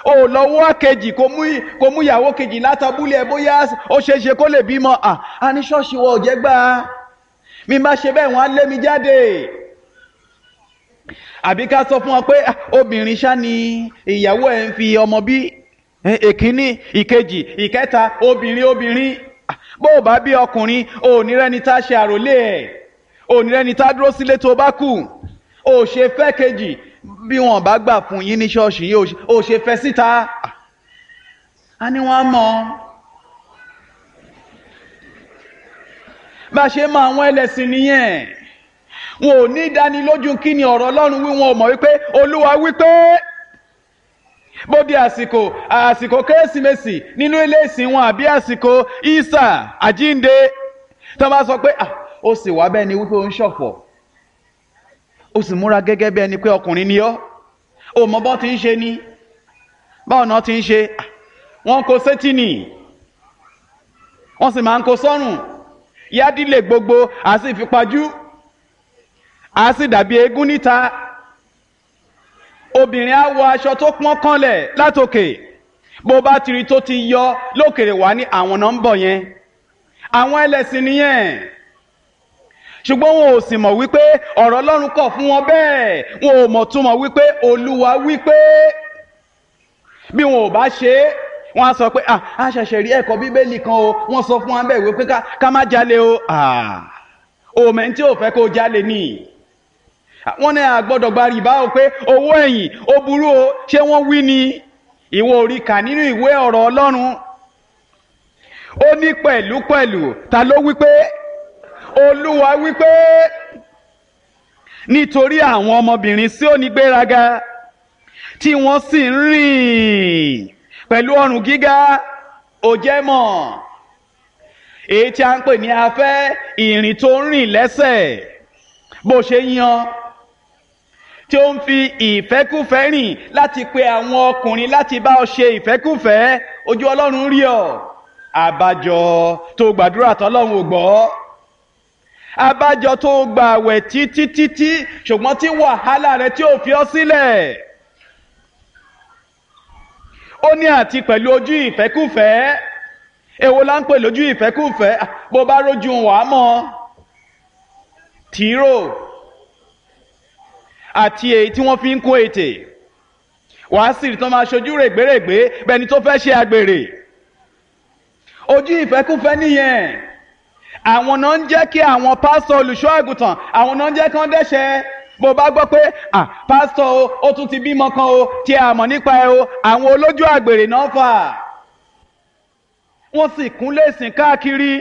o lọ́wọ́ kejì kò mú kò mú ìyàwó kejì látàbúlẹ̀ ẹ bóyá ó ṣeé ṣe kó lè bímọ à á ní ṣọ́ọ̀ṣì wọ òjẹ́ gbà á mi má ṣe bẹ́ẹ̀ wọ́n á lé mi jáde àbí ká sọ fún wọn pé obìnrin ṣá ni ìyàwó ẹ̀ ń fi ọmọ bí èkíní ìkejì ìkẹta obìnrin obìnrin bó o bá bí ọkùnrin ò ní rẹ́ni tá a ṣe àròlé ẹ̀ ò ní rẹ́ni tá a dúró sílé tó bá kù ò ṣe fẹ́ kejì bí wọn bá gbà fún yín ní ṣọ́ọ̀ṣì yìí ò ṣe fẹ́ síta a ní wọn mọ bá a ṣe mọ àwọn ẹlẹ́sìn nìyẹn wọn ò ní ìdánilójú kí ni ọ̀rọ̀ Ọlọ́run wí wọn ò mọ̀ wípé Olúwa wípé bóde àsìkò àsìkò kérésìmesì nínú ilé ìsìn wọn àbí àsìkò ìsà àjínde tó bá sọ pé ó sì wá bẹ́ẹ̀ ni wípé ó ń ṣọ̀fọ̀ ó sì múra gẹ́gẹ́ bí ẹni pé ọkùnrin ni ọ́ ó mọ bọ́ ti ń ṣe ni báwọn náà ti ń ṣe wọ́n kó sétí nì wọ́n sì máa ń kó sọ́rùn yádìlẹ̀ gbogbo àti ìfipajú a sì dàbí eégún níta obìnrin á wọ aṣọ tó pọ́n kànlẹ̀ látòkè bó bá tiri tó ti yọ lókèrè wá ní àwọn náà ń bọ̀ yẹn àwọn ẹlẹ́sìn nìyẹn ṣùgbọ́n wọn ò sì mọ̀ wípé ọ̀rọ̀ Ọlọ́run kọ̀ fún wọn bẹ́ẹ̀ wọn ò mọ̀ túmọ̀ wípé Olúwa wípé bí wọn ò bá ṣe é wọn á sọ pé a ṣẹ̀ṣẹ̀ rí ẹ̀kọ́ Bíbélì kan o wọ́n sọ fún wa bẹ́ẹ̀ wípé ká má jalè o òmẹ̀ tí ò fẹ́ kó jalè nìyí wọ́n ní àgbọ́dọ̀ gba rìbá o pé owó ẹ̀yìn ó burú o ṣé wọ́n wí ni ìwọ orí kà nínú ìwé ọ̀rọ̀ Ọlọ́run ó ní pẹ̀lú pẹ̀lú ta ló wí pé Olúwa wí pé nítorí àwọn ọmọbìnrin sí òní gbéraga tí wọ́n sì ń rìn pẹ̀lú ọrùn gíga ó jẹ́ mọ̀ èyí tí a ń pè ní afẹ́ ìrìn tó ń rìn lẹ́sẹ̀ bó ṣe yan tí ó ń fi ìfẹ́kùfẹ́ rìn láti pe àwọn ọkùnrin láti bá ọ ṣe ìfẹ́kùfẹ́ ojú ọlọ́run rí ọ àbájọ tó gbàdúrà tọ́lọ́run ò gbọ́ àbájọ tó gbààwẹ̀ títí títí ṣùgbọ́n tí wàhálà rẹ tí ò fi ọ́ sílẹ̀ ó ní àti pẹ̀lú ojú ìfẹ́kùfẹ́ èwo la ń pè lójú ìfẹ́kùfẹ́ bó bá rójú wàá mọ́ tìró àti èyí tí wọ́n fi ń kó ètè wàá sì rí tán máa ṣojú règbèrègbè bẹni tó fẹ́ ṣe àgbèrè ojú ìfẹ́kúfẹ́ nìyẹn àwọn náà ń jẹ́ kí àwọn pásítọ̀ olùṣọ́ àgùntàn àwọn náà ń jẹ́ kí wọ́n dẹ́ṣẹ̀ bó bá gbọ́ pé ah pásítọ̀ o ó tún ti bímọ kan o tí a mọ̀ nípa ẹ o àwọn olójú àgbèrè náà fà wọ́n sì kúnlé sìn káàkiri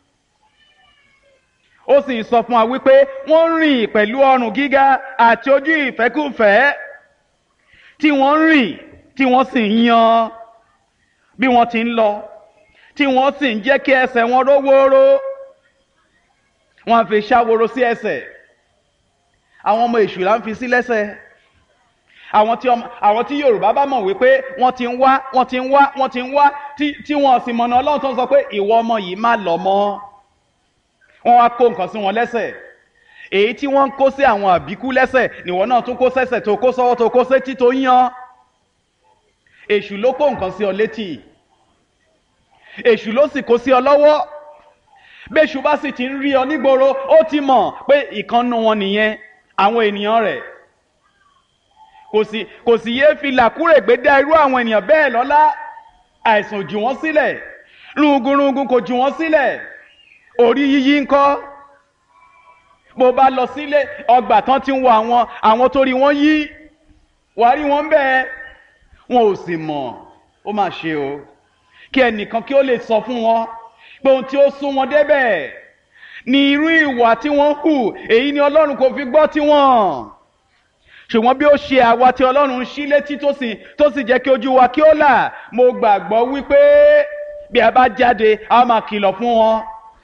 ó sì sọ fún wa wípé wọ́n rìn pẹ̀lú ọrùn gíga àti ojú ìfẹ́kùfẹ́ tí wọ́n rìn tí wọ́n sì ń yan bí wọ́n ti ń lọ tí wọ́n sì ń jẹ́ kí ẹsẹ̀ wọn rówóró wọ́n á fi ṣàwòrò sí ẹsẹ̀ àwọn ọmọ èṣù là ń fi sí lẹ́sẹ̀ àwọn tí àwọn tí Yorùbá bá mọ̀ wípé wọ́n ti ń wá wọ́n ti ń wá wọ́n ti ń wá tí wọ́n sì mọ̀nà Ọlọ́run tó ń sọ pé ìwọ ọmọ yìí má lọ mọ́ wọ́n wá kó nǹkan sí wọn lẹ́sẹ̀ èyí tí wọ́n ń kó sí àwọn àbíkú lẹ́sẹ̀ níwọ náà tún kó sẹ́sẹ̀ tó kó sọ́wọ́ tó kó sétí tó yan èṣù ló kó nǹkan sí ọ létí èṣù ló sì kó sí ọ lọ́wọ́ bẹ́ṣù bá sì ti ń rí ọ nígboro ó ti mọ̀ pé ìkànnù wọn nìyẹn àwọn ènìyàn rẹ̀ kò sì kò sì yéé fi làkúrègbè dá irú àwọn ènìyàn bẹ́ẹ̀ lọ́lá àìsàn jù wọ́n sílẹ̀ rúgúrúgún kò jù wọ́n sílẹ̀ orí yíyí ńkọ́ bó bá lọ sílé ọgbà tán ti ń wo àwọn àwọn tó rí wọn yí wàá rí wọn bẹ́ẹ̀ wọn ò sì mọ̀ ó mà ṣe o kí ẹnìkan kí ó lè sọ fún wọn pé ohun tí ó sún wọn débẹ̀ ni irú ìwà tí wọ́n hù èyí ni Ọlọ́run kò fi gbọ́ tiwọn ṣùgbọ́n bí ó ṣe àwa tí Ọlọ́run ṣí létí tó sì tó sì jẹ́ kí ojú wa kí ó là mo gbàgbọ́ wípé bí a bá jáde a máa kìlọ̀ fún wọn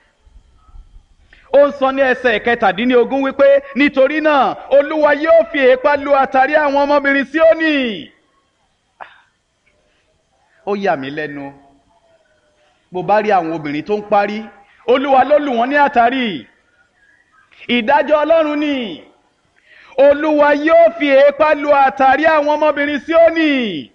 ó ń sọ ní ẹsẹ̀ kẹtàdínlógún wípé nítorí náà olúwa yóò fi èépá lu àtàrí àwọn ọmọbìnrin Síónì ó yà mí lẹ́nu bó bá rí àwọn obìnrin tó ń parí olúwa ló lù wọ́n ní àtàrí ìdájọ́ ọlọ́run ni olúwa yóò fi èépá lu àtàrí àwọn ọmọbìnrin Síónì